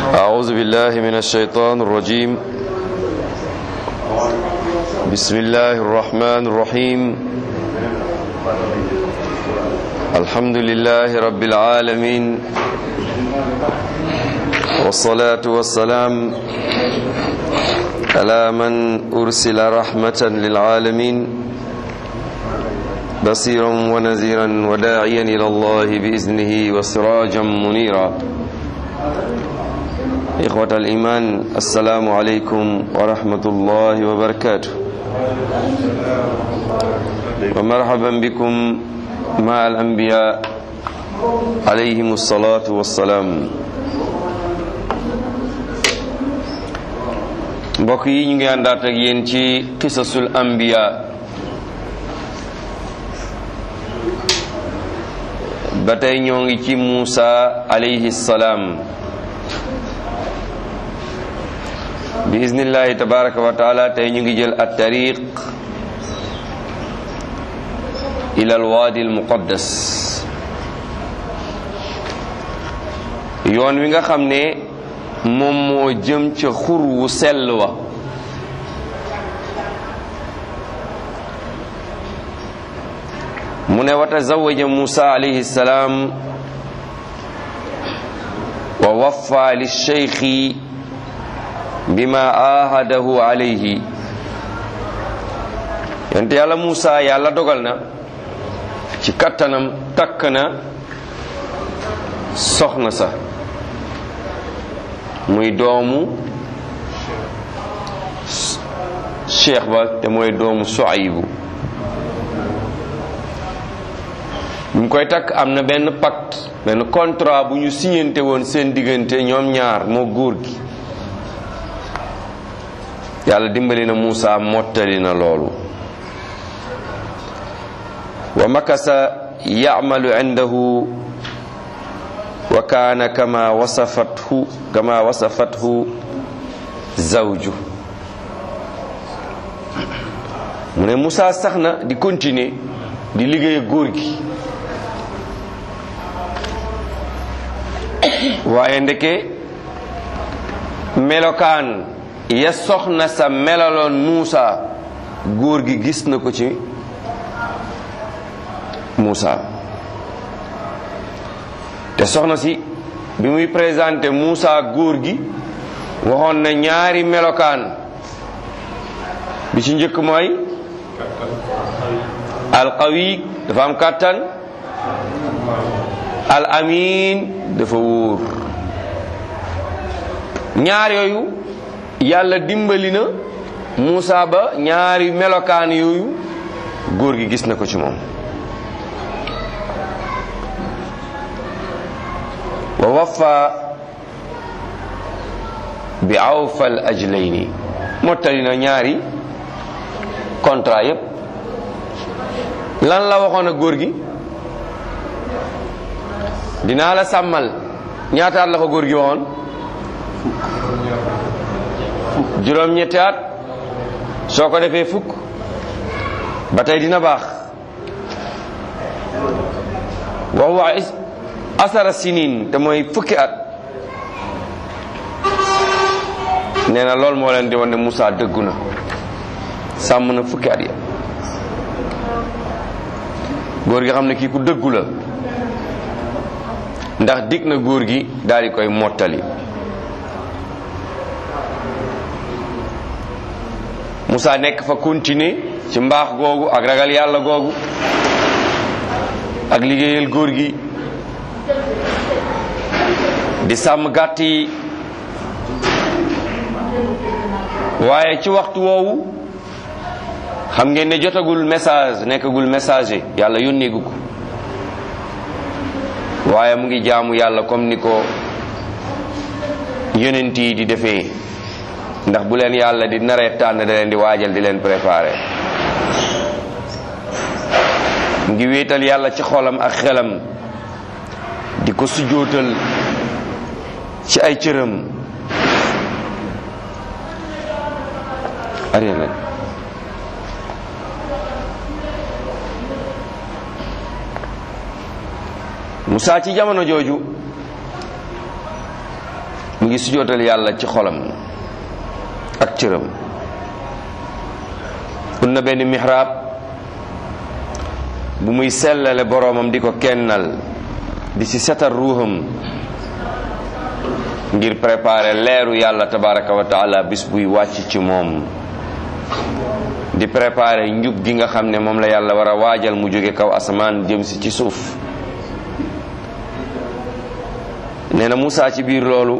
أعوذ بالله من الشيطان الرجيم بسم الله الرحمن الرحيم الحمد لله رب العالمين والصلاة والسلام على من أرسل رحمة للعالمين بصيرا ونذيرا وداعيا إلى الله بإذنه وسراجا منيرا إخوة الإيمان السلام عليكم ورحمة الله وبركاته ومرحبا بكم مع الأنبياء عليهم الصلاة والسلام mbokk yi ñu ngi àndaat ak yéen ci qisasul anbiya ba tey ñoo ngi ci Muusa alayhi salaam bi iznillahi tabaraka wa taala tey ñu ngi jël at tariq ila al waadi al muqaddas yoon wi nga xam ne moom moo jëm ca xur wu sell wa mu ne wa tazawaja Musa alayhi salaam wa waffa lisheykhi bima ahadahu alayhi yonte yàlla Musa yàlla dogal na ci kattanam takk na soxna sa muy doomu cheikh ba te mooy doomu Suaybu bu mu koy takk am na benn pacte benn contrat bu ñu signante woon seen diggante ñoom ñaar moo góor gi yàlla dimbali na Muusa mottali na loolu wa makasa ya'malu indahu wa kaana kama wasafathu kama wasafathu zawju mu ne Muusa sax na di continuer di liggéey góor gi waaye ndeke melokaan ya soxna sa melaloon Muusa góor gi gis na ko ci Muusa te soxna si bi muy présenté Muusa góor gi waxoon na ñaari melokaan bi ci njëkk mooy alqawi dafa am kàttan al amin dafa wóor ñaar yooyu yàlla dimbali na Muusa ba ñaari melokaan yooyu góor gi gis na ko ci moom wa waffa bi awfal ajlayni mottali na ñaari contrat yépp lan la waxoon a góor gi dinaa la sàmmal ñaataat la ko góor gi waxoon juróom-ñetti at soo ko defee fukk ba tey dina baax wax wax asara sinin te mooy fukki at nee na loolu moo leen di wan ne Moussa dëggu na sàmm na fukki at ya góor gi xam ne kii ku dëggu la ndax dig na góor gi daal di koy mottali Moussa nekk fa continuer ci mbaax googu ak ragal yàlla googu ak liggéeyal góor gi di sàmm gàtt yi waaye ci waxtu woowu xam ngeen ne jotagul message nekkagul messager yàlla yónneegu ko waaye mu ngi jaamu yàlla comme ni ko yonent yi di defee ndax bu leen yàlla di naree tànn da leen di waajal di leen préparer mu ngi wéetal yàlla ci xolam ak xelam di ko sujootal ci ay cëram arrière leen Musaa ci jamono jooju mu ngi sujootal yàlla ci xolam ak cëram un na benn mihraab bu muy sellale boroomam di ko kennal di ci setal ruuxam ngir préparer leeru yàlla tabaraka wa taala bis buy wàcc ci moom di préparer njub gi nga xam ne moom la yàlla war a waajal mu jóge kaw asamaan jëm si ci suuf nee na Moussa ci biir loolu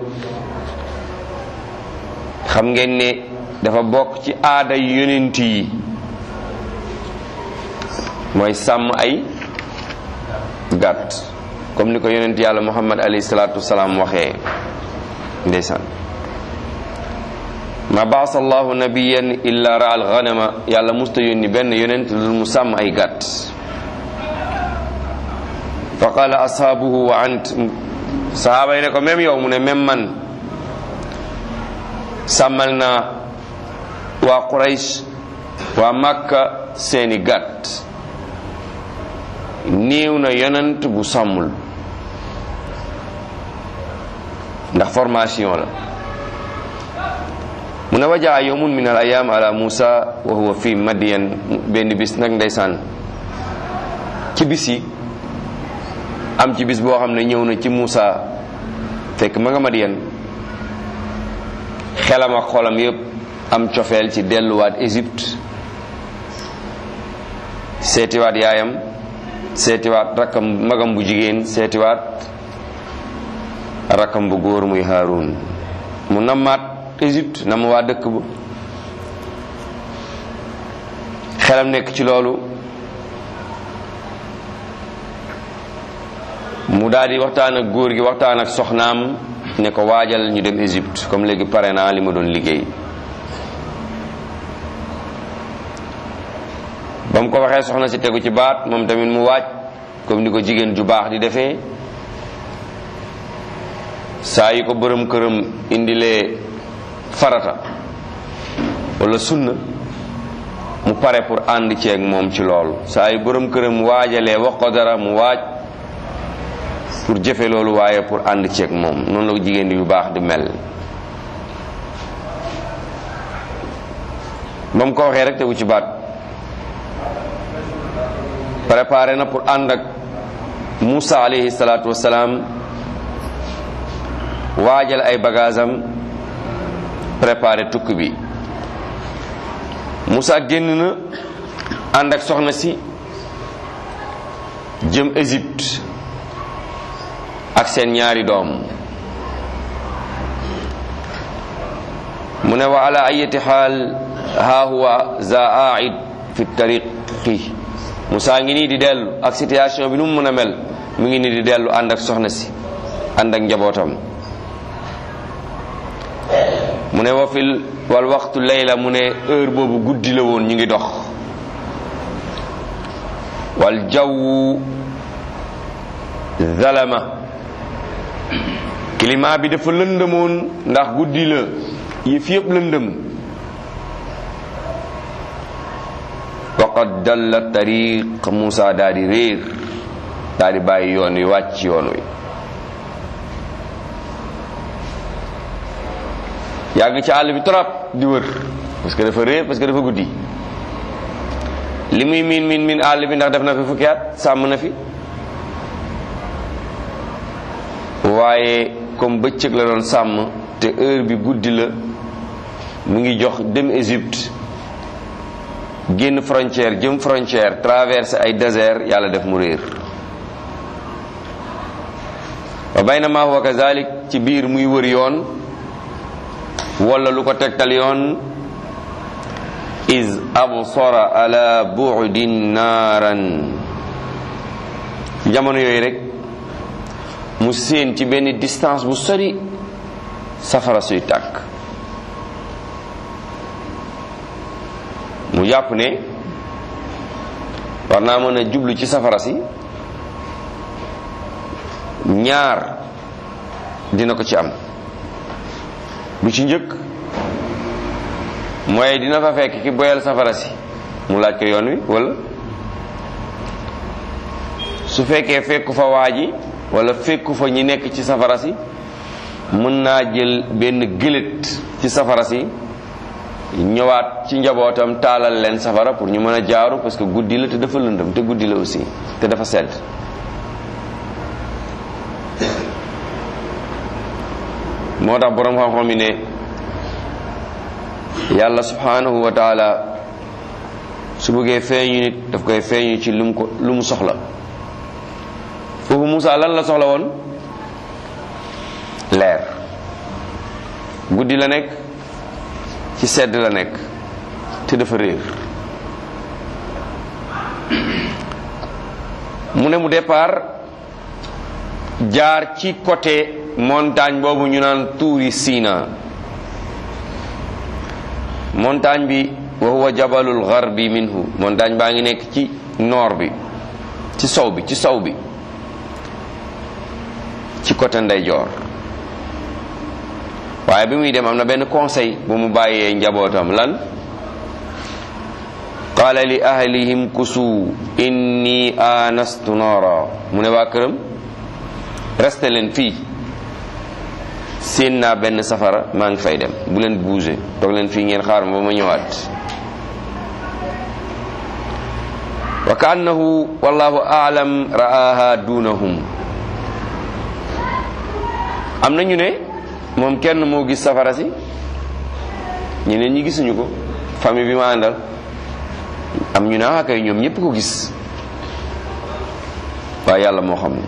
xam ngeen ne dafa bokk ci aada yonent yi mooy sàmm ay gàtt comme ni ko yonent yàlla muhammad alayhi salaatu wasalaam waxee ndeysaan ma baasa allahu nabiyan illa ra al ghanama yàlla musta yónni benn yonent lu mu sàmm ay gàtt fa qala ashaabuhu wa ant sahaaba yi ne ko même yow mu ne même man sàmmal naa waa quraysh waa makka seeni gàtt néew na yonent bu sàmmul ndax formation la mu ne wajaa yawmun min al ayam ala musa wa huwa fi madiyan benn bis nag ndeysaan ci bis yi am ci bis boo xam ne ñëw na ci Musa fekk ma nga madiyan xelam ak xolam yépp am cofeel ci delluwaat Égypte seetiwaat yaayam seetiwaat rakkam magam bu jigéen seetiwaat rakkam bu góor muy Haarun mu nammaat Égypte nam waa dëkk ba xelam nekk ci loolu mu daal di waxtaan ak góor gi waxtaan ak soxnaam ne ko waajal ñu dem Égypte comme léegi pare naa li ma doon liggéey ba mu ko waxee soxna si tegu ci baat moom tamit mu waaj comme ni ko jigéen ju baax di defee saa yi ko bërëm këram indilee farata wala sunna mu pare pour ànd ceeg moom ci loolu saa yi bërëm këram waajalee wax ko dara mu waaj pour jëfe loolu waaye pour ànd ceeg moom noonu la ko jigéen yu baax di mel ba mu ko waxee rek tegu ci baat préparé na pour ànd ak Moussa alayhi salaatu wasalaam waajal ay bagaasam préparé tukki bi Moussa génn na ànd ak soxna si jëm Égypte ak seen ñaari doom mu ne wa ala ayati xaal ha huwa za aid fi tariqi Moussa ngi nii di dellu ak situation bi nu mu mën a mel mu ngi nii di dellu ànd ak soxna si ànd ak njabootam mu ne wa fil wal waxtu layla mu ne heure boobu guddi la woon ñu ngi dox wal jawwu zalama climat bi dafa lëndëmoon ndax guddi la yëf yëpp lëndëm waqad dalla tariq Moussa daal di réer daal di bàyyi yoon wi wàcc yoon wi yàgg ci àll bi trop di wër parce que dafa réer parce que dafa guddi li muy miin miin miin àll bi ndax def na fi fukki at sàmm na fi waaye comme bëccëg la doon sàmm te heure bi guddi la mu ngi jox dem Égypte génn frontière jëm frontière traversé ay désert yàlla def mu réer wa baynama huwa kazalik ci biir muy wër yoon wala lu ko tegtal yoon is absara ala bu'din naaran jamono yooyu rek mu séen ci benn distance bu sori safara suy tàkk mu jàpp ne war naa mën a jublu ci safara si ñaar dina ko ci am bu ci njëkk mooy dina fa fekk ki boyal safara si mu laaj ko yoon wi wala su fekkee fekku fa waa ji wala fekku fa ñi nekk ci safara si mën naa jël benn gëlét ci safara si ñëwaat ci njabootam taalal leen safara pour ñu mën a jaaru parce que guddi la te dafa lëndëm te guddi la aussi te dafa sedd moo tax boroom xam-xam yi ne yàlla subhanahu wa taala su bëggee feeñu nit daf koy feeñu ci lu mu ko lu mu soxla foofu Moussa lan la soxla woon leer guddi la nekk ci sedd la nekk te dafa réer mu ne mu départ jaar ci côté montagne boobu ñu naan tuuri Sina montagne bi wa huwa jabalul gharbi minhu montagne baa ngi nekk ci nord bi ci sow bi ci sow bi ci côté ndeyjoor waaye bi muy dem am na benn conseil bu mu bàyyee njabootam lan qaala li ahlihim kusu inni anastu noora mu ne waa këram resté leen fii séen naa benn safara maa ngi fay dem bu leen bouger toog leen fii ngeen xaar ma ba ma ñëwaat wa ka annahu wallahu aalam ra'aha dunahum am na ñu ne moom kenn moo gis safara si ñeneen ñi gisuñu ko famille bi ma àndal am ñu ne ah kay ñoom ñëpp ko gis waaye yàlla moo xam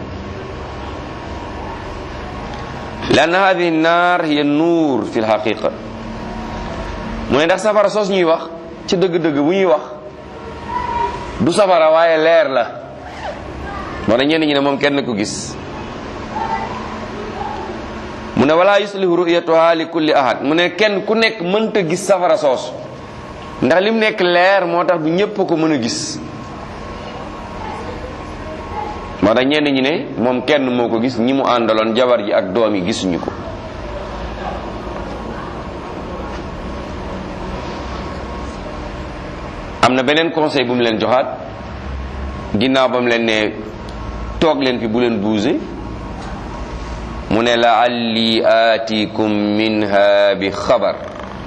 lan hadihi naar hiya nuur fi lxaqiqa mu ne ndax safara soos ñuy wax ci dëgg-dëgg bu ñuy wax du safara waaye leer la moo tax ñenn ñi ne moom kenn ko gis mu ne wala yuslihu ru'yatuha li kulli ahad mu ne kenn ku nekk mënta gis safara soos ndax lim nekk leer moo tax du ñépp ko mën a gis moo tax ñenn ñi ne moom kenn moo ko gis ñi mu àndaloon jabar ji ak doom yi gisuñu ko am na beneen conseil bu mu leen joxaat ginnaaw ba mu leen ne toog leen fi bu leen bouger mu ne laalli aatikum minha bi xabar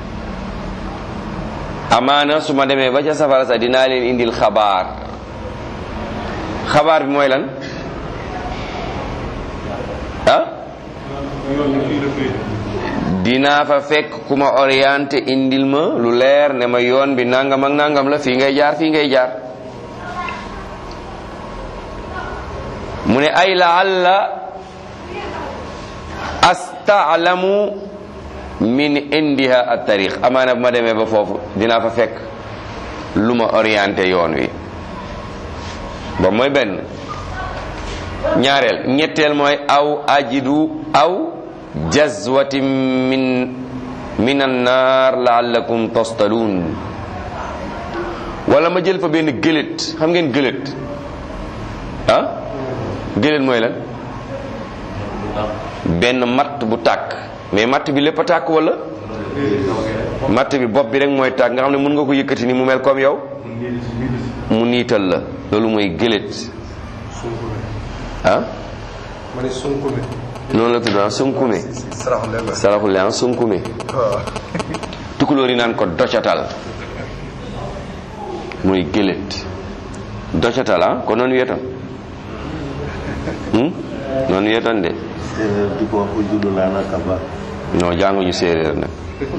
amaana su ma demee ba ca safara sa dinaa leen indil xabaar xabaar bi mooy lan ah dinaa fa fekk ku ma orienté indil ma lu leer ne ma yoon bi nangam ak nangam la fii ngay jaar fii ngay jaar mu ne ay laalla astaalamu min indiha at tariq amaana bu ma demee ba foofu dinaa fa fekk lu ma orienté yoon wi ba mooy benn ñaareel ñetteel mooy aw ajidu aw jazwatin min min annaar laallakum tostaluun wala ma jël fa benn gëlét xam ngeen gëlét ah gëlét mooy lan benn matt bu tàkk mais matt bi lépp a tàkk wala matt bi bopp bi rek mooy tàkk nga xam ne mën nga ko yëkkati ni mu mel comme yow mu niital la loolu mooy gëlét ah ma ne sunkume noonu la tudd ah sunkume saraxule saraxule ah sunkume waaw tukulóor yi naan ko docatal mooy gëlét docatal ah ko noonu wetan hmm? noonu wetan de séeréer di ko wax ko juddu laa na kaba non jànguñu séeréer nag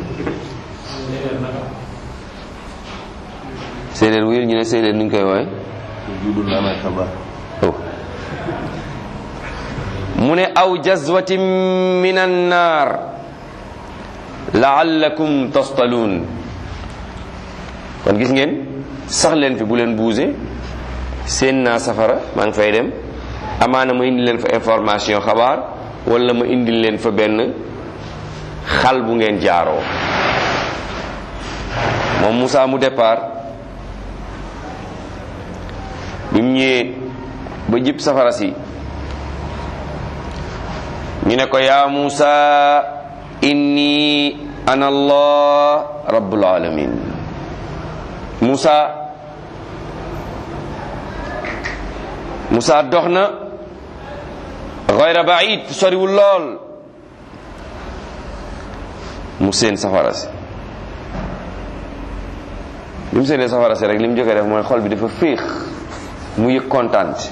séeréer wuyul ñu ne séeréer nuñ koy woowe ko juddu laa na kaba oh mu ne aw jazwatin min annaar laallakum tostaluun kon gis ngeen sax leen fi bu leen buuse seen naa safara maa ngi fay dem amaana ma indi leen fa information xabaar wala ma indi leen fa benn xal bu ngeen jaaroo moom Moussa mu départ bi mu ñëwee ba jib safara si ñu ne ko yaa Moussa inni ana allah rabbul alamin Moussa Moussa dox na gayra baid soriwul lool mu seen safara si bi mu seenee safara si rek li mu jëkkee def mooy xol bi dafa féex mu yëg kontaan ci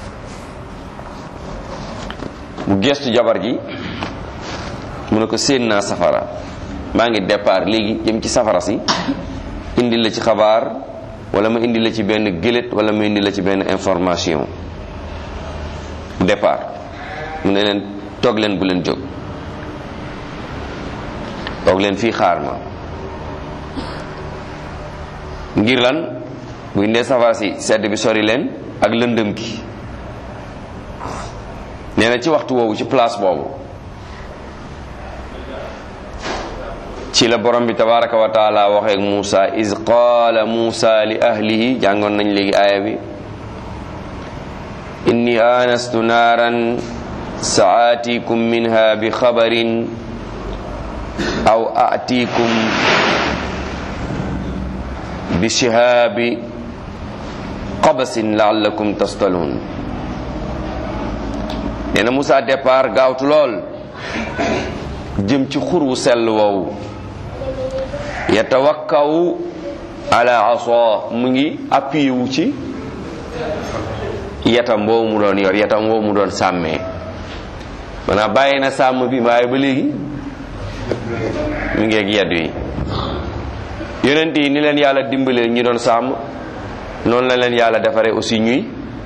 mu gestu jabar ji mu ne ko séen naa safara maa ngi départ léegi jëm ci safara si indi la ci xabaar wala ma indi la ci benn gëlét wala ma indi la ci benn information départ mu ne leen toog leen bu leen jóg toog leen fii xaar ma ngir lan bu indee safara si sedd bi sori leen ak lëndëm gi nee na ci waxtu woowu ci place boobu ci la borom bi tabaraka wa taala waxee ak Muusa iz qaala Muusa li ahlihi jàngoon nañ léegi aaya bi inni anastu naaran saatikum minha bi xabarin aw atikum bi shihaabi qabasin laallakum tastalun nee na Muusa départ gaawtu lool jëm ci xur wu sell woowu yatawakkaw ala aso mu ngi appuyé wu ci yatam boobu mu doon yor yatam boobu mu doon sàmmee maanaam bàyyi na sàmm bi waaye ba léegi mu ngi ak yaddu yi yonent yi ni leen yàlla dimbalee ñi doon sàmm noonu la leen yàlla defaree aussi ñuy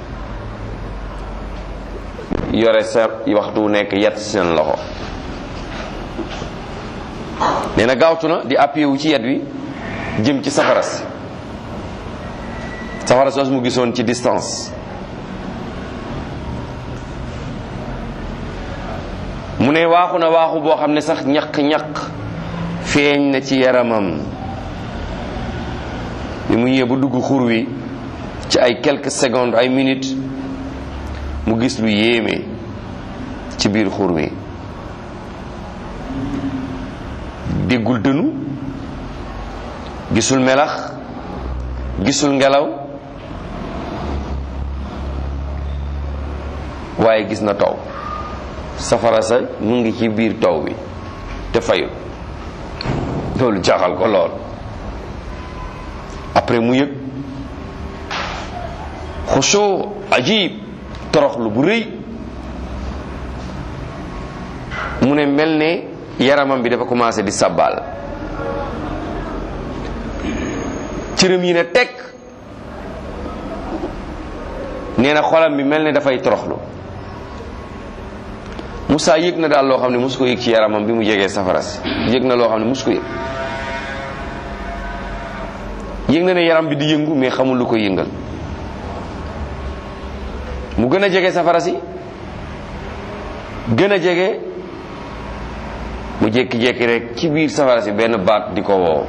yore sa waxtu wu nekk yat seen loxo nee na gaawtu na di appuyé wu ci yet wi jëm ci safara si safara soos mu gisoon ci distance mu ne waaxu na waaxu boo xam ne sax ñaq-ñaq feeñ na ci yaramam bi mu ñëwee ba dugg xur wi ci ay quelques secondes ay minutes mu gis lu yéeme ci biir xur wi déggul dënu gisul melax gisul ngelaw waaye gis na taw safara sa mu ngi ci biir taw bi te fayul loolu jaaxal ko lool après mu yëg xusoo ajib toroxlu bu rëy mu ne mel ne yaramam bi dafa commencé di sabbal cërëm yi ne tekk nee na xolam bi mel ne dafay toroxlu Moussa yëg na daal loo xam ne mosu ko yëg ci yaramam bi mu jegee safara si yëg na loo xam ne mosu ko yëg yëg na ne yaram bi di yëngu mais xamul lu ko yëngal mu gën a jege safara si gën a jege mu jékki-jékki rek ci biir safara si benn baat di ko woo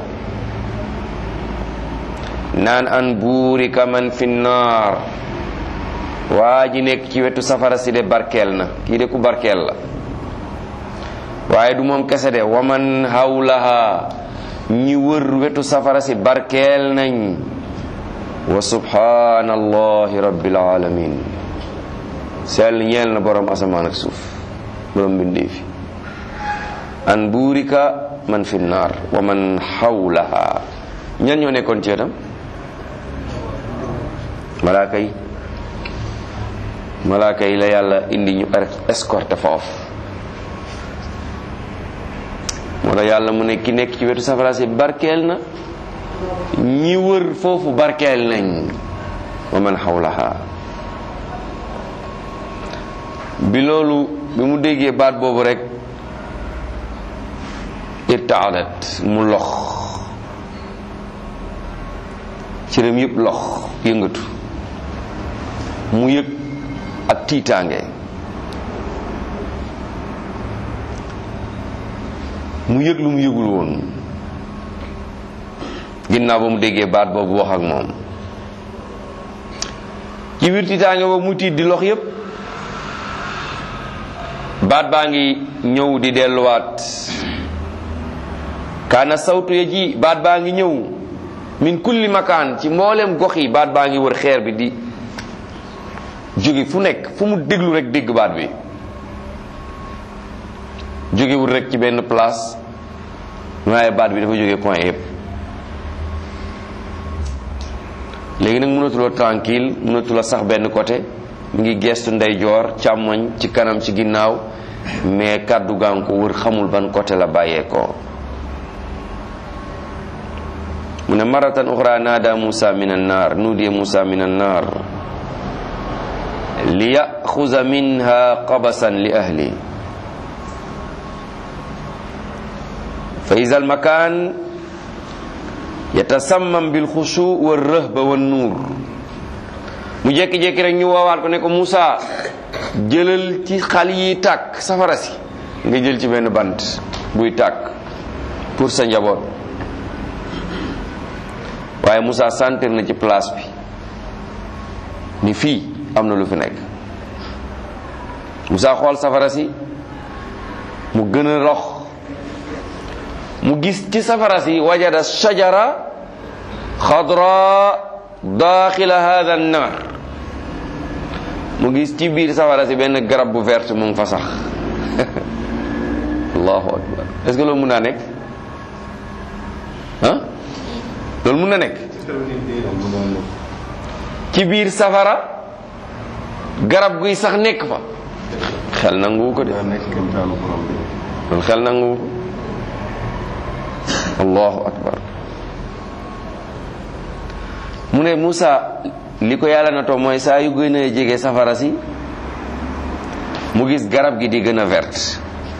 naan an buurika man fi naar waa ji nekk ci wetu safara si de barkeel na kii de ku barkeel la waaye du moom kese de waman hawlaha ñi wër wetu safara si barkeel nañ wa subhanallahi rabbil alamin sell ñeel na borom asamaan ak suuf borom bindee fi an buurika man fi naar wa man hawlaha ñan ñoo nekkoon ci wetam malaaka yi malaaka yi la yàlla indi ñu escorté foofu moo tax yàlla mu ne ki nekk ci wetu safara si barkeel na ñi wër foofu barkeel nañ wa man xawlaha bi loolu bi mu déggee baat boobu rek irtaadat mu lox cëram yëpp lox yëngatu mu yëg ak tiitaange mu yëg lu mu yëgul woon ginnaaw ba mu déggee baat boobu wax ak moom ci biir tiitaange boobu mu tiit di lox yépp baat baa ngi ñëw di delluwaat kaana sawtu ya ji baat baa ngi ñëw min kulli makaan ci mboolem gox yi baat baa ngi wër xeer bi di jóge fu nekk fu mu déglu rek dégg baat bi jógewul rek ci benn place waaye baat bi dafa jógee point yëpp léegi nag mënatuloo tranquille mënatuloo sax benn côté mu ngi gestu ndeyjoor càmmoñ ci kanam ci ginnaaw mais kàddu gaa ngi ko wër xamul ban côté la bàyyeekoo mu ne maratan uxra naada musa min annar nuudiya musa min annar li yaxuza minha qabasan li ahli fa iza almakan yatasammam bilxushu wa rëhba wa nuur mu jékki-jékki rek ñu woowaat ko ne ko Moussa jëlal ci xal yi tàkk safara si nga jël ci benn bant buy tàkk pour sa njaboot waaye Moussa sentir na ci place bi ni fii am na lu fi nekk Moussa xool safara si mu gën a rox mu gis ci safara si wajada shajara xadra daaxila hada annar mu gis ci biir safara si benn garab bu verte mu ngi fa sax allahu akbar est-ce que loolu mun naa nekk ah loolu mun na nekk ci biir safara garab guy sax nekk fa xel nanguwu ko de daa nekk kéemtaanu borom bi loolu xel nanguwu ko allahu akbar mu ne Moussa li ko yàlla na too mooy saa yu gën a jege safara si mu gis garab gi di gën a verte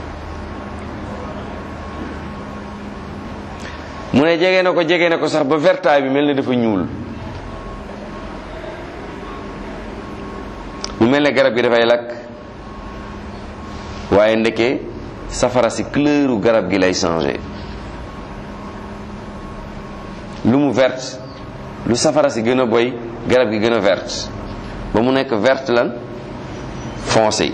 mu ne jege na ko jege na ko sax ba vertaay bi mel ne dafa ñuul mu mel ne garab gi dafay lakk waaye ndeke safara si couleuru garab gi lay changé lu mu verte lu safara si gën a boy garab gi gën a verte ba mu nekk verte lan foncé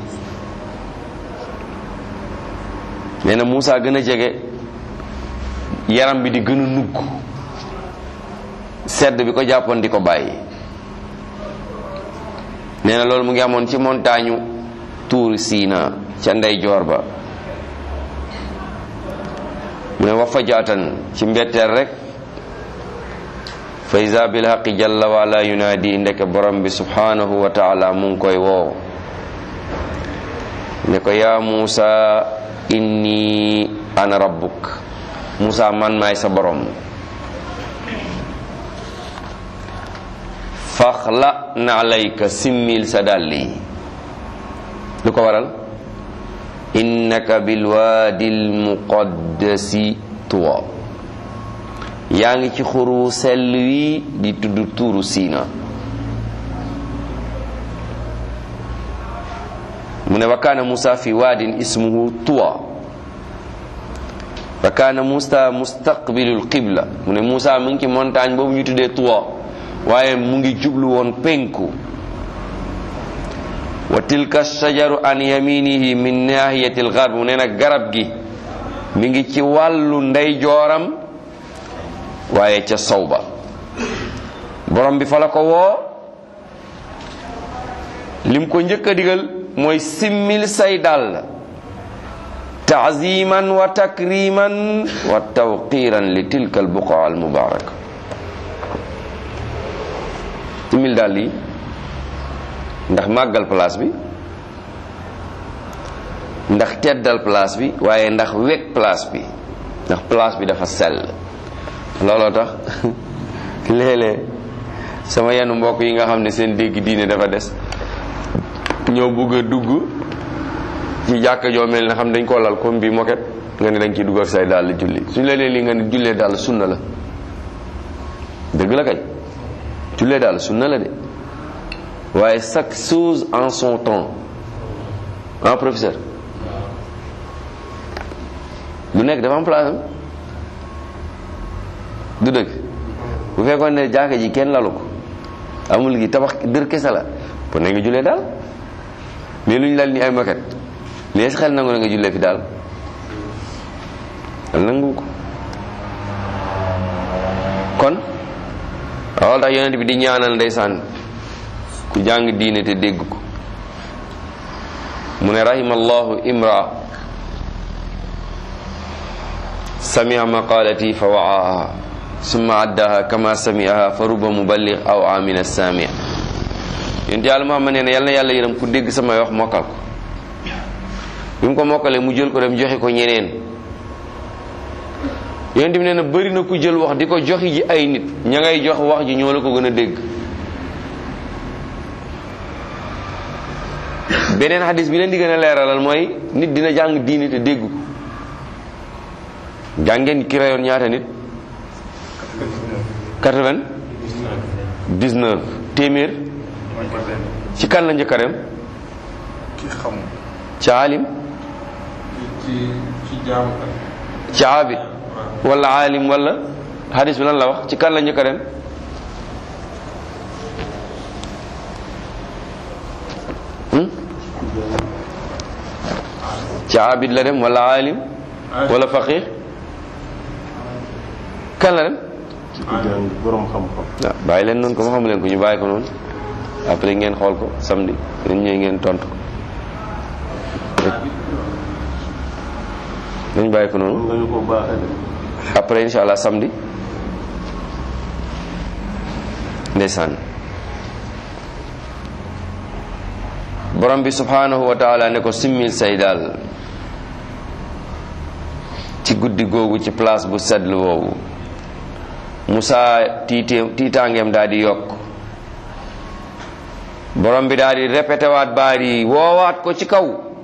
nee na Moussa gën a jege yaram bi di gën a nugg sedd bi ko jàppoon di ko bàyyi nee na loolu mu ngi amoon ci montagne tuur Siina ca ndeyjoor ba mu ne wax fa jaatan ci mbetteel rek fa iza bil haqi jalla wa ala yunaadi ndeke borom bi subhanahu wa taala mu ngi koy woo ne ko yaa Muusa inni ana rabbuk Muusa man maay sa borom faxla na alayka simmil sa dàlli lu ko waral innaka bilwaadil muqaddasi tuwa yaa ngi ci xuru sell wi di tudd tuuru siina mu ne wa kaana Musa fi waadin ismuhu tuwa wa kaana Musa mustaqbilul qibla mu ne Musa mu ngi ci montagne boobu ñu tuddee tuwa waaye mu ngi jublu woon penku wa tilka shajaru an yaminihi min nahiyati algarb mu ne nag garab gi mi ngi ci wàllu ndeyjooram waaye ca sow ba borom bi fa la ko woo lim ko njëkk a digal mooy simmil say dàll taaziman wa takriman wa tawqiran li tilka albuqa almubaraka simmil dàll yi ndax màggal place bi ndax teddal place bi waaye ndax wekk place bi ndax place bi dafa sell looloo tax léeg-léeg sama yenn mbokk yi nga xam ne seen dégg diine dafa des ñoo bugg a dugg ci jàkka joo mel ne xam dañ koo lal comme bi moket nga ne dañ ciy dugg ak say dàll julli suñ la lee li nga ne jullee dàll sunna la dëgg la kay jullee dàll sunna la de waaye chaque chose en son temps ah professeur lu nekk dafa am place am du dëgg bu fekkoon ne jàkka ji kenn lalu ko amul gi tabax dër kese la pour ne nga jullee daal mais lu ñu lal ni ay moquette lees xel nangu na nga jullee fi daal xel nangu ko kon loolu tax yonent bi di ñaanal ndeysaan ku jàng diine te dégg ko mu ne rahimallahu imra samia maqalati fa waaha summa addaha kama samiaha fa ruba muballigh aw amina samia yonent yàlla Muhammad nee na yal na yàlla yërëm ku dégg samay wax mokkal ko bi mu ko mokkalee mu jël ko dem joxe ko ñeneen yonent bi nee na bëri na ku jël wax di ko joxi ji ay nit ña ngay jox wax ji ñoo la ko gën a dégg beneen xadis bi leen di gën a leeralal mooy nit dina jàng diini te dégg ko jàngeen ki rayoon ñaata nit quatre-vingt-dix-neuf téeméer ci kan la njëkk a dem ki xam ci alim ci ci jaamu ci abid wala alim wala xadis bi lan la wax ci kan la njëkk a dem hmm? ci abid la dem wala alim wala faqih kan la dem ci ku jàng borom xam-xam waaw bàyyi leen noonu ko ma xamu leen ko ñu bàyyi ko noonu après ngeen xool ko samedi dañ ñëw ngeen tontu ko dañ bàyyi ko noonu mën nga ñu ko baaxee de après insha allah samedi ndeysaan borom bi subhanahu wa taala ne ko simmil say daal ci guddi googu ci place bu sedd boobu Musaa tiite tiitaangeem daal di yokk borom bi daal di répété waat baat yi woowaat ko ci kaw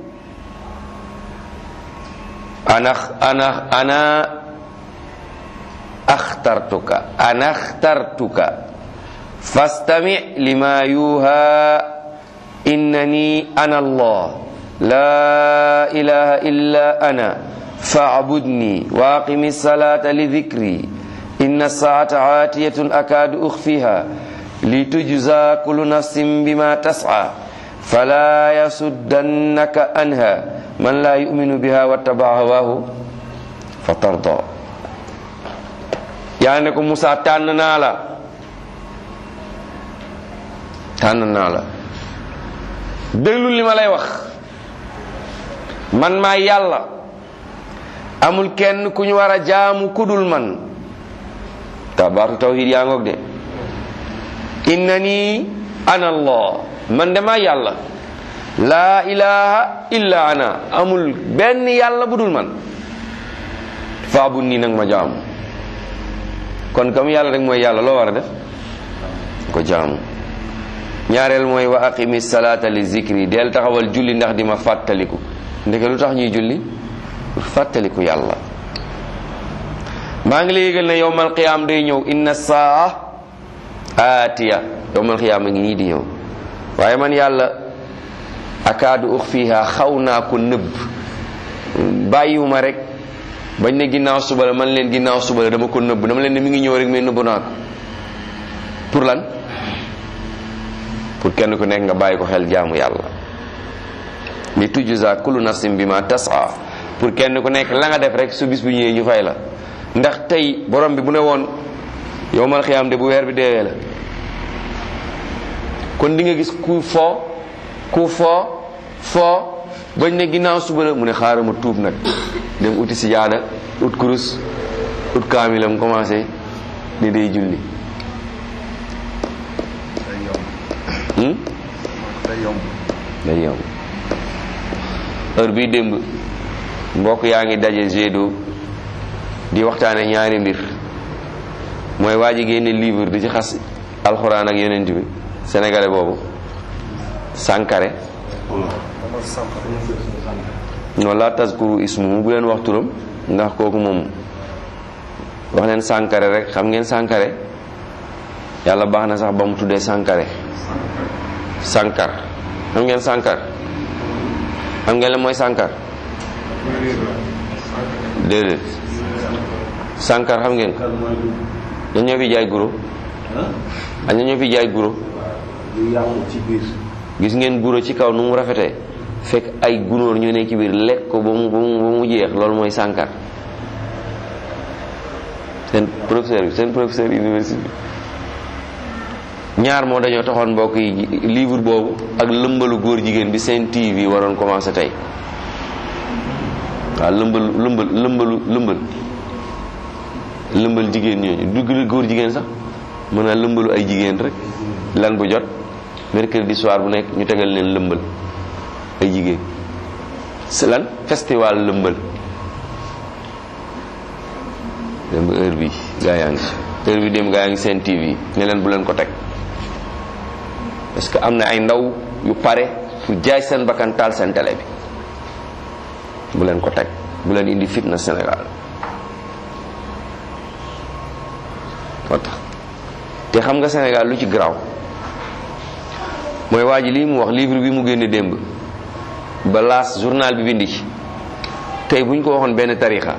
ana ana ana axtartuka ana axtartuka fastami lima yuha innani ana allah la ilaha illa ana fa'budni wa aqimi salata li dhikri inna saata atiyatun akadu ukhfiha litujza kullu nafsin bima tas'a fala yasuddannaka anha man la yu'minu biha wattaba hawahu fatarda yaa ne ko Musa tànn naa la tànn naa la déglu li ma lay wax man maa yàlla amul kenn ku ñu war a jaamu kudul man ta baatu tawhid yaa ngoog de innani ana allah man de maa yàlla laa ilaha illa ana amul benn yàlla budul man faabu nii nag ma jaamu kon comme yàlla rek mooy yàlla loo war a def ko jaamu ñaareel mooy wa aqimi salata li zikri del taxawal julli ndax di ma fàttaliku ndeke lu tax ñuy julli pour fàttaliku yàlla maa ngi lay yëgal ne yowmal qiyaam day ñëw inna saa aatiya yowmal qiyaam a ngi nii di ñëw waaye man yàlla akaadu ux fiha xaw naa ko nëbb bàyyiwuma rek bañ ne ginnaaw suba la man leen ginnaaw suba la dama ko nëbb dama leen ne mi ngi ñëw rek mais nëbb naa ko pour lan pour kenn ku nekk nga bàyyi ko xel jaamu yàlla li tujza kullu nafsin bima tas'a pour kenn ku nekk la nga def rek su bis bu ñëwee ñu fay la ndax tey borom bi bu ne woon yowmal xiyaam de bu weer bi deewee la kon di nga gis ku foo ku foo foo bañ ne ginnaaw suba la mu ne xaaral ma tuub nag dem uti si jaada ut kurus ut kaamilam commencé ni day julli day yomb hmm? day yomb day yomb heure bii démb mbokk yaa ngi daje Gédo di waxtaane ñaari mbir mooy waa ji génne livre di ci xas alxuraan ak yonent bi sénégalais boobu Sankare dama sàmp non la tazkuru ismuhu bu leen wax turam ndax kooku moom wax leen Sankare rek xam ngeen Sankare yàlla baax na sax ba mu tuddee Sankare Sankar xam ngeen Sankar xam ngeen la mooy Sankar déedéet Sankar xam ngeen kan mooy lu dañ ñoo fi jaay guro ah dañ ñoo fi jaay guro lu yàqu ci biir gis ngeen guro ci kaw nu mu rafetee fekk ay gunóor ñu ne ci biir lekk ko ba mu ba mu ba mu jeex loolu mooy Sankar seen professeur bi seen professeur université bi ñaar moo dañoo taxoon mbokk yi livre boobu ak lëmbalu góor jigéen bi seen TV waroon commencé tey waaw lëmbal lëmbal lëmbalu lëmbal lëmbal jigéen ñooñu du góor jigéen sax mën naa lëmbalu ay jigéen rek lan bu jot mercredi soir bu nekk ñu tegal leen lëmbal ay jigéen c'est lan festival lëmbal dem ba heure bi gaa yaa ngi ci heure bi dem gaa yaa ngi seen TV ne leen bu leen ko teg parce que am na ay ndaw yu pare pour jaay seen bakkan taal seen télé bi bu leen ko teg bu leen indi fitna Sénégal moo tax te xam nga Sénégal lu ci garaaw mooy waa ji lii mu wax livre bi mu génne démb ba laas journal bi bindi ci tey bu ñu ko waxoon benn tarixa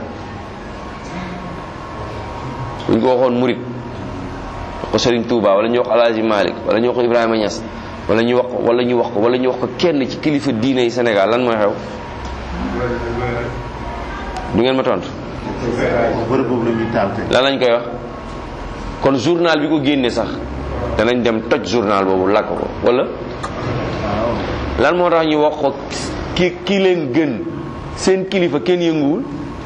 bu ñu ko waxoon murit wax ko Serigne Touba wala ñu wax Alaaji Malick wala ñu wax ko Ibrahima Niass wala ñu wax ko wala ñu wax ko wala ñu wax ko kenn ci kilifa diine yi Sénégal lan mooy xew du ngeen ma tontu bërëb boobu la ñuy taal tey. lan lañ koy wax kon journal bi ko génne sax danañ dem toj journal boobu lakk ko wala waaw lan moo tax ñu wax ko ki ki leen gën seen kilifa kenn yënguwul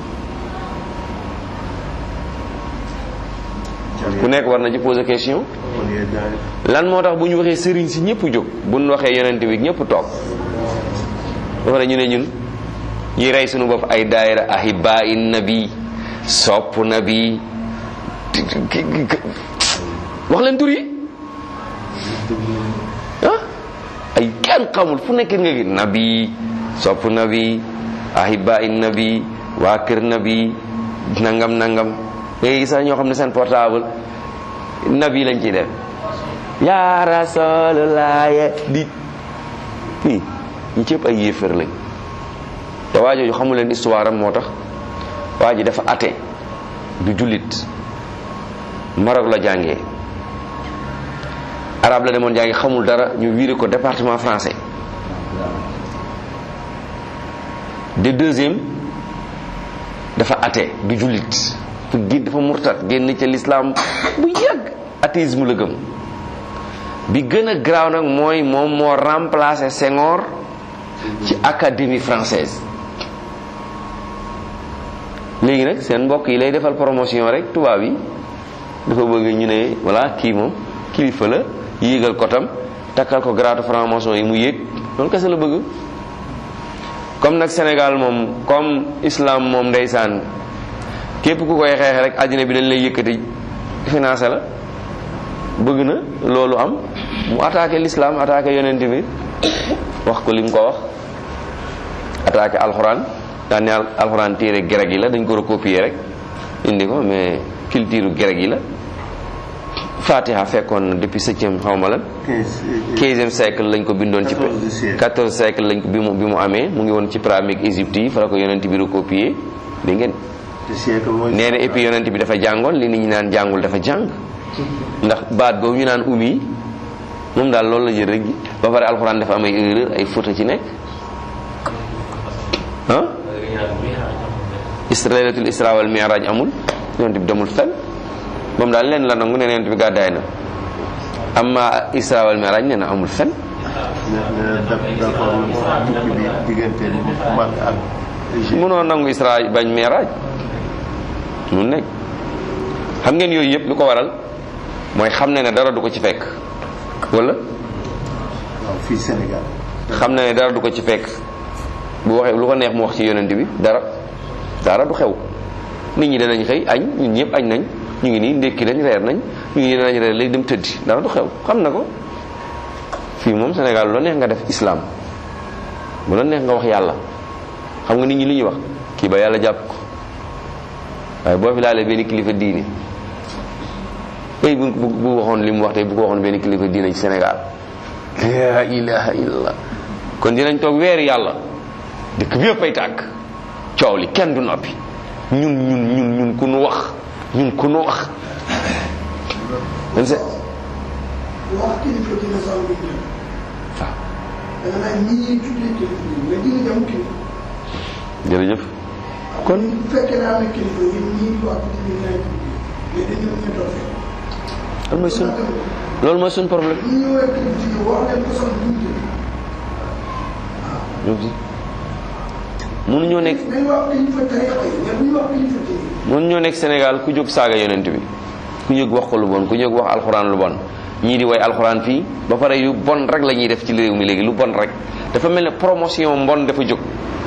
ku nekk war na ci poser question kon yéen daal lan moo tax bu ñu waxee sëriñ si ñëpp jóg bu ñu waxee yonent bi ñëpp toog ba pare ñu ne ñun ñuy rey suñu bopp ay daayira ahibaa in nabi sopp nabi wax leen tur yi ah ay kenn xamul fu nekk nga gi nabi sopp nabi ahibaa in nabi waa kër nabi nangam nangam ngay gis sax ñoo xam ne seen portable nabi lañ ciy def yaa rasulullah di fii ñi cëpp ay yéefar lañ te waa jooju xamu leen histoire am moo tax waa ji dafa ate du jullit Maroc la jàngee arabe la demoon jàngi xamul dara ñu wiire ko département français de deuxième dafa ate du jullit fu génn dafa murtat génn ca l'islam bu yàgg athéisme la gëm bi gën a garaaw nag mooy moom moo remplacé Senghor ci académie française léegi nag seen mbokk yi lay defal promotion rek tubaab yi dafa bëgg ñu ne voilà kii moom kilifa la yéegal kotam takkal ko grade franc-maçon yi mu yéeg loolu kese la bëgg comme nag Sénégal moom comme islam moom ndeysaan képp ku koy xeexe rek àddina bi dañ lay yëkkati financé la bëgg na loolu am mu attaqué l'islam attaqué yonent bi wax ko li mu ko wax attaqué alxuraan daan ne alxuraan téere grec yi la dañ ko recopier rek indi ko mais culture grec yi la fatiha fekkoon na depuis septième xaw ma lan quinze quinzième siècle lañ ko bindoon ci Quatorze siècle. quatorze siècle lañ ko bi mu bi mu amee mu ngi woon ci pyramide Égypte yi fa la ko yonent bi recopier di ngeen te siècle mooy. nee na et puis yonent bi dafa jàngoon li nit ñi naan jàngul dafa jàng ndax baat boobu ñu naan umi moom daal loolu la jël rek ba pare alxuraan dafa am ay erreur ay faute ci nekk ah israelatul isra wal mi'raj amul yonent bi demul fenn moom daal leen la nangu ne yonent bi gàddaay na amma isra wal mi'raj nee na amul fenn nee na d'accord tukki bi diggante Makka ak Égypte. mënoo nangu isra bañ mi'raj mun nekk xam ngeen yooyu yëpp lu ko waral mooy xam ne ne dara du ko ci fekk wala waaw fii Sénégal. xam na ne dara du ko ci fekk bu waxee lu ko neex mu wax ci yonent bi dara dara du xew nit ñi danañ xëy añ ñun ñëpp añ nañ ñu ngi nii ndékki nañ reer nañ ñu ngi nii danañ reer léegi dem tëddi dara du xew xam na ko fii moom Sénégal lu la neex nga def islam bu la neex nga wax yàlla xam nga nit ñi li ñuy wax kii ba yàlla jàpp ko waaye boo fi laalee benn kilifa diine tey bu bu bu waxoon li mu wax tey bu ko waxoon benn kilifa diine ci Sénégal la ilaha illallah kon dinañ toog weeri yàlla dëkk bi yëpp ay tàkk coow li kenn du noppi ñun ñun ñun ñun ku nu wax ñun ku nu wax man se wax kilifa dina sax lu ñu waaw da nga naan ñi ñuy tuddee kilifa yi mais dina jam kilifa jërëjëf kon bu fekkee ne am na kilifa yi ñii wax dina ñaay mais dañoo ñu toog loolu mooy sun loolu mooy sun problème ñi ñu war kilifa yi wax leen ko sax duñ jël ñoom si mënuñoo nekk dañ wax kilifa tariqa yi mais bu ñu wax kilifa diine mënuñoo nekk Sénégal ku jóg saaga yonent bi ku jóg wax ko lu bon ku jóg wax alxuraan lu bon ñii di way alxuraan fii ba pare yu bon rek la ñuy def ci réew mi léegi lu bon rek dafa mel ne promotion mbon dafa jóg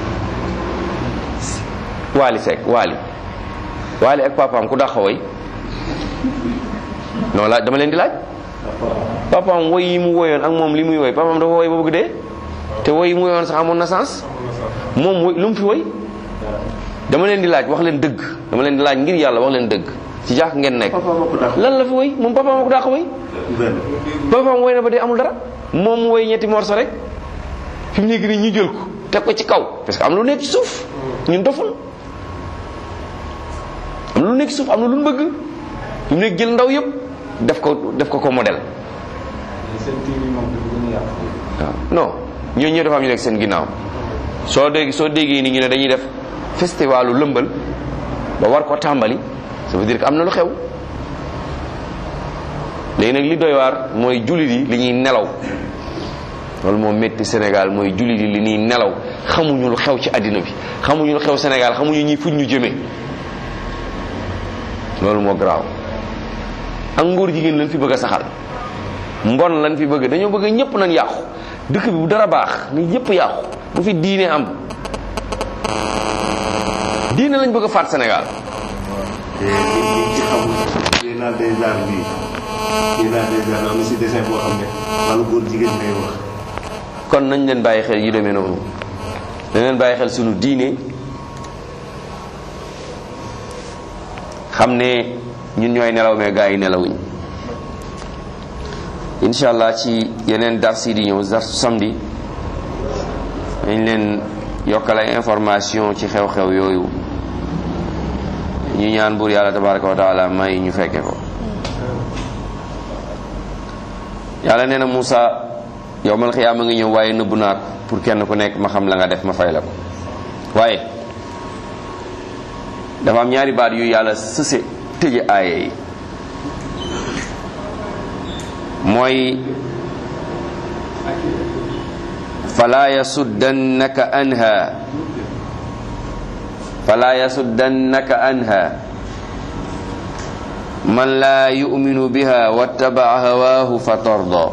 Waly Seck Waly Waly ak papaam ku dàq way non laaj dama leen di laaj papaam woy yi mu woyoon ak moom li muy woy papaam dafa woy ba bëgg dee te woy yi mu woyoon sax amoon na sens moom woy lu mu fi woy dama leen di laaj wax leen dëgg dama leen di laaj ngir yàlla wax leen dëgg ci jaax ngeen nekk papa ma ko dàq lan la fi woy moom papaam a ko dàq woy benn papaam woy na ba dee amul dara moom mu woy ñetti morso rek fi mu nekk nii ñu jël ko teg ko ci kaw parce que am lu nekk ci suuf ñun doful am lu nekk ci suuf am na lu ñu bëgg fi mu nekk jël ndaw yëpp def ko def ko ko modèle waaw non ñooñu ñoo dafa am ñu nekk seen ginnaaw soo dégg soo déggee ni ñu ne dañuy def festivalu lëmbal ba war ko tàmbali ça veut dire que am na lu xew léegi nag li doy waar mooy jullit yi li ñuy nelaw loolu moo métti Sénégal mooy jullit yi li ñuy nelaw xamuñu lu xew ci àddina bi xamuñu lu xew Sénégal xamuñu ñi fuñ ñu jëmee loolu moo garaaw ak ngóor jigéen lañ fi bëgg a saxal mbon lañ fi bëgg dañoo bëgg ñëpp nañ yàqu dëkk bi bu dara baax ni ñëpp yàqu bu fi diine am diine lañ bëgg a faat Sénégal te nit ñi ci xamul biennale des arts bii biennale des arts am na si dessin boo xam ne wàllu góor jigéen ngay wax kon nañ leen bàyyi xel yu demee noonu dañ leen bàyyi xel sunu diine xam ne ñun ñooy nelaw mais gaa yi nelawuñ incha allah ci yeneen dars yi di ñëw darsu samedi dañ leen yokkal ay information ci xew-xew yooyu ñu ñaan buur yàlla tabaraka wa taala may ñu fekke ko yàlla nee na Moussa yowmal xiyaama ngi ñëw waaye nëbbu naa ko pour kenn ku nekk ma xam la nga def ma fay la ko waaye dafa am ñaari baat yu yàlla sëse tëje aaye yi mooy fala yasuddannaka anha fala yasuddannaka anha man la yuminu biha wattabaa hawaahu fa tarda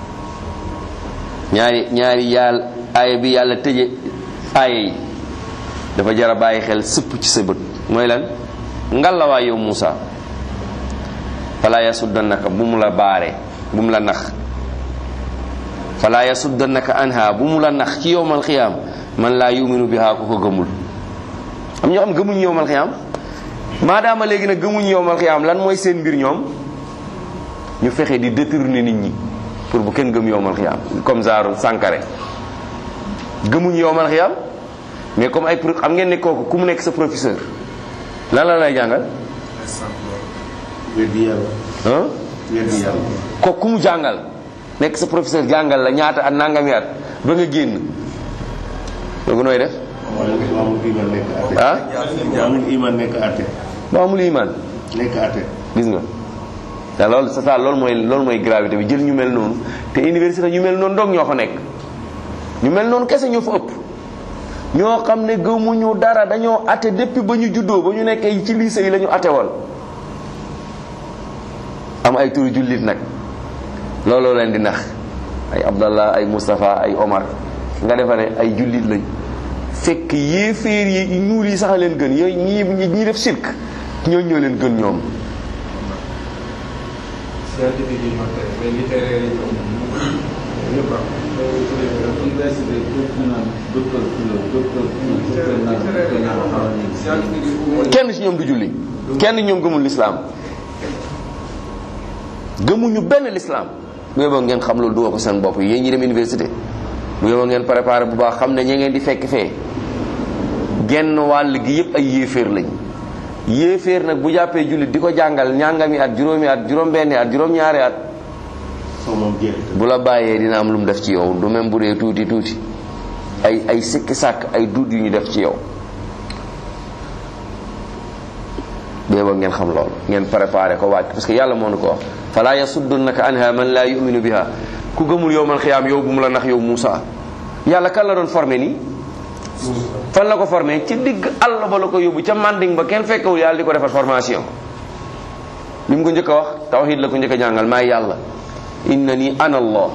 ñaari ñaari yàlla aaya bi yàlla tëje aaya yi dafa jar a bàyyi xel sëpp ci sa bët mooy lan ngalawaay yow Moussa fala yasuddannaka bu mu la baare bu mu la nax fala yasuddannaka anha bu mu la nax ci yowmal xiyaam man laa yuminu biha ku ko gëmul am ñoo xam gëmuñ yowmal xiyaam maadaama léegi nag gëmuñ yowmal xiyaam lan mooy seen mbir ñoom ñu fexe di détourner nit ñi pour bu kenn gëm yowmal xiyaam comme genre Sankare gëmuñ yowmal xiyaam mais comme ay pro xam ngeen ne kooku ku mu nekk sa professeur lan la lay jàngal weddi yàlla ah weddi yàlla kooku ku mu jàngal nekk sa professeur jàngal la ñaata at nangami at ba nga génn loolu nooy def mu amul iman nekk atte ah mu amul iman nekk atte ba amul iman nekk atte gis nga te loolu c'est ça loolu mooy loolu mooy gravité bi jël ñu mel noonu te université ñu mel noonu doog ñoo fa nekk ñu mel noonu kese ñoo fa ëpp ñoo xam ne gëmuñu dara dañoo atte depuis ba ñu juddoo ba ñu nekkee ci lycée yi la ñu atte woon am ay turu jullit nag looloo leen di nax ay Abdallah ay Moustapha ay Omar nga defa ne ay jullit lañ fekk yéeféer yi ñuul yi sax a leen gën yooyu ñii ñi def sirk ñooñu ñoo leen gën ñoom scientifique yi ñoo tere mais littéraire yi ñoom ñëpp am. université képp ku naan docteur Koula docteur Koula docteur naan docteur naan scientifique yi au moins kenn ci ñoom du julli kenn ñoom gëmul lislaam gëmuñu benn lislaam bu yeboo ngeen xam loolu dugal ko seen bopp yéen ñi dem université bu yeboo ngeen préparé bu baax xam ne ña ngeen di fekk fee genn wàll gi yépp ay yéeféer lañ yéeféer nag bu jàppee jullit di ko jàngal ñàngami at juróomi at juróom-benni at juróom-ñaari at soo moom jeex bu la bàyyee dina am lu mu def ci yow du même bu dee tuuti tuuti ay ay sikki sàkk ay duut yu ñu def ci yow béeba ngeen xam loolu ngeen préparé ko wàcc parce que yàlla moo nu ko wax fala yasuddunaka anha man laa yuminu biha ku gëmul yow man xiyaam yow bu mu la nax yow Moussa yàlla kan la doon formé nii fan la ko formé ci digg àll ba la ko yóbbu ca manding ba kenn fekkewul yàlla di ko defar formation li mu ko njëkk a wax tawhid la ko njëkk a jàngal maay yàlla inna ni ana allah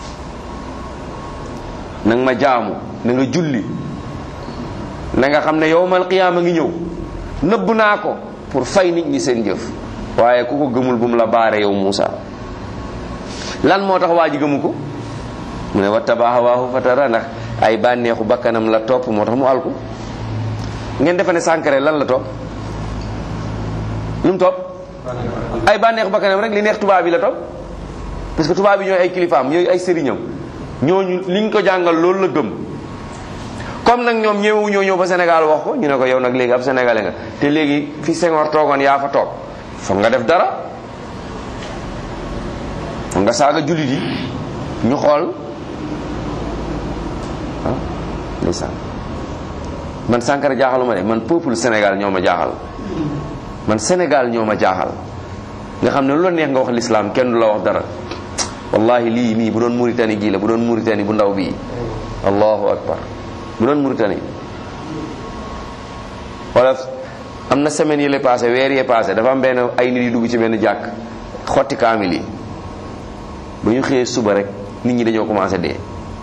na nga ma jaamu na nga julli na nga xam ne yowmal qiyaama ngi ñëw nëbb naa ko pour fay nit ñi seen jëf waaye ku ko gëmul bu mu la baare yow Muusa lan moo tax waa ji gëmu ko mu ne wattaba hawaahu fatara ndax ay bànneexu bakkanam la topp moo tax mu alku ngeen defe ne Sankare lan la topp lu mu topp ay bànneexu bakkanam rek li neex tubaab yi la topp parce que tubaab yi ñooy ay kilifaam ñooy ay sëriñam ñooñu liñ ko jàngal loolu la gëm comme nag ñoom ñëwewu ñoo ñëw ba Sénégal wax ko ñu ne ko yow nag léegi ab sénégalais nga te léegi fi Senghor toogoon yaa fa toog foog nga def dara foog nga saaga jullit yi ñu xool ah ndeysaan man Sankara jaaxaluma de man peuple Sénégal ñoo ma jaaxal man Sénégal ñoo ma jaaxal nga xam ne lu la neex nga wax l'islam kenn du la wax dara wallahi lii nii bu doon Mauritanie gii la bu doon Mauritanie bu ndaw bii allahu akbar bu doon Mauritanie wala am na semaine yi la passé weer yee passé dafa am benn ay nit yu dugg ci benn jàkk xotti kaamil yi ba ñu xëyee suba rek nit ñi dañoo commencé dee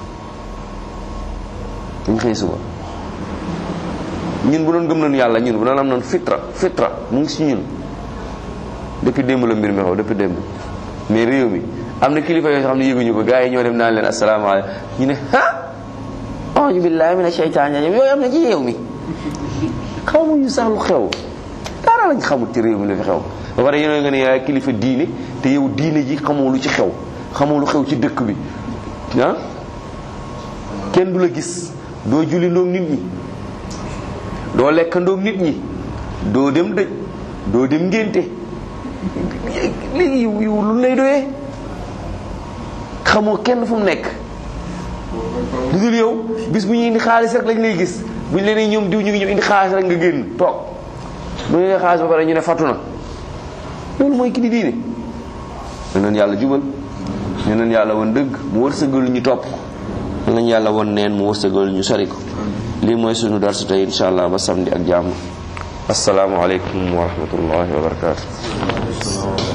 ba ñu xëyee suba ñun bu doon gëm nañu yàlla ñun bu doon am noonu fitra fitra mu ngi si ñun depuis démb la mbir mi xaw depuis démb mais réew mi am na kilifa yoo xam ne yëguñu ko gars yi ñoo dem naan leen asalaamaaleykum ñu ne ah auzu billahi mina sheytaani rajim yooyu am na ci réew mi xamuñu sax lu xew dara lañ xamul ci réew mi lu fi xew ba pare yéen nga ne yaay kilifa diine te yow diine ji xamoo lu ci xew xamoo lu xew ci dëkk bi ah kenn du la gis doo julli ndoog nit ñi doo lekk ndoog nit ñi doo dem dëj doo dem ngénte lii yiw yiw lu lay doyee xamoo kenn fu mu nekk lu dul yow bis bu ñuy indi xaalis rek lañ lay gis bu ñu leen ñoom diw ñu ngi ñëw indi xaalis rek nga génn toog bu ñu nee xaalis ba pare ñu ne fattu na loolu mooy ki di diine ñu neen yàlla jubal ñu neen yàlla woon dëgg mu wërsëgal ñu topp ko ñu neen yàlla woon neen mu wërsëgal ñu sori ko lii mooy sunu darsu tey insha allah ba samedi ak jàmm assalaamu aleykum wa rahmatullahi wa barakatuh